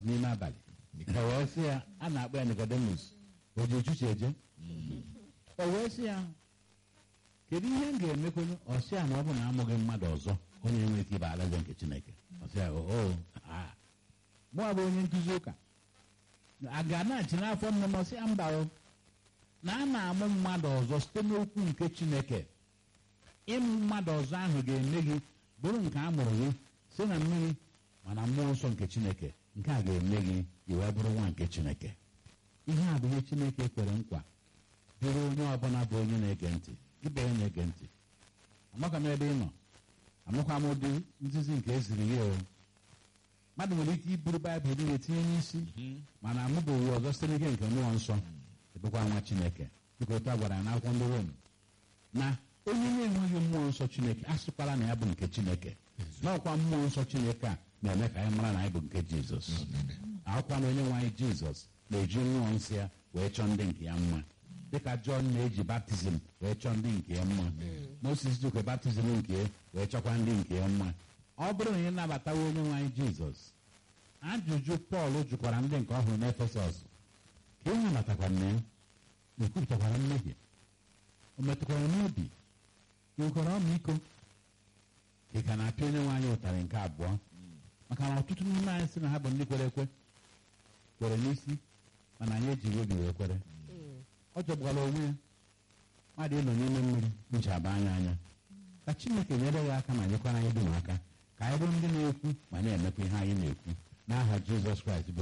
n'ime abalị o wee sị ya a na-akpọ ya Nicodemus o ji echuche eje o wee sị ya kedu ihe m ga-emekwenụ ọ sị ya na ọ bụ na amụghị mmadụ ọzọ onye nwere ike ịba alaeze nke Chineke ọ sị ya o mụọ bụ onye nkụzi ụka a ga na-achị n'afọ nne m ọ sị ya mba o na a na-amụ mmadụ ọzọ site n'okwu nke Chineke ịmụ mmadụ ọzọ ahụ ga-eme gị bụrụ nke a mụrụ gị si na mmiri mana mmụọ nsọ nke Chineke nke a ga-eme gị i wee bụrụ nwa nke Chineke ihe a bụ ihe Chineke kwere nkwa dịrị onye ọbụla bụ onye na-ege ntị ibe ya na-ege ntị amaka m ebe ị nọ amakwa m ụdị nzizi nke eziri ya o mmadụ nwere ike iburu baịbụl niile tinye n'isi mana amụbeghị ọzọ site n'ike nke mmụọ nsọ ịbụkwa nwa Chineke dịka otu a gwara ya n'akwụkwọ ndị Rom na onye na-enweghị mmụọ nsọ Chineke asịkwala na ya bụ nke Chineke n'ọkwa mmụọ nsọ Chineke a na-eme ka anyị mara na anyị bụ nke Jizọs akwụkwọ na onye nwe anyị Jizọs na-eji mmụọ nsọ ya wee chọọ ndị nke ya mma dịka Jọn na-eji baptizim wee chọọ ndị nke ya mma Moses jikwa baptizim nke ya wee chọkwa ndị nke ya mma ọ bụrụ na ị nabatawa onye nwe anyị Jizọs ajụjụ Pọl jụkwara ndị nke ọhụrụ n'Efesọs ka ị nabatakwara na ya na ekwupụtakwara mmehie o metụkwara n'obi nwekwara ọmịiko ị ka na-apịa onye nwe anyị ụtarị nke abụọ maka na ọtụtụ n'ime anyị sị na ha bụ ndị kwere ekwe kwere n'isi mana anyị ejighị obi wee kwere ọ jọgbara onwe ya mmadụ ịnọ n'ime mmiri nji aba anya anya ka Chineke nyere ya aka ma nyekwara anyị dum aka ka anyị bụrụ ndị na-ekwu ma na-emekwa ihe anyị na-ekwu n'aha Jizọs Kraịst bụ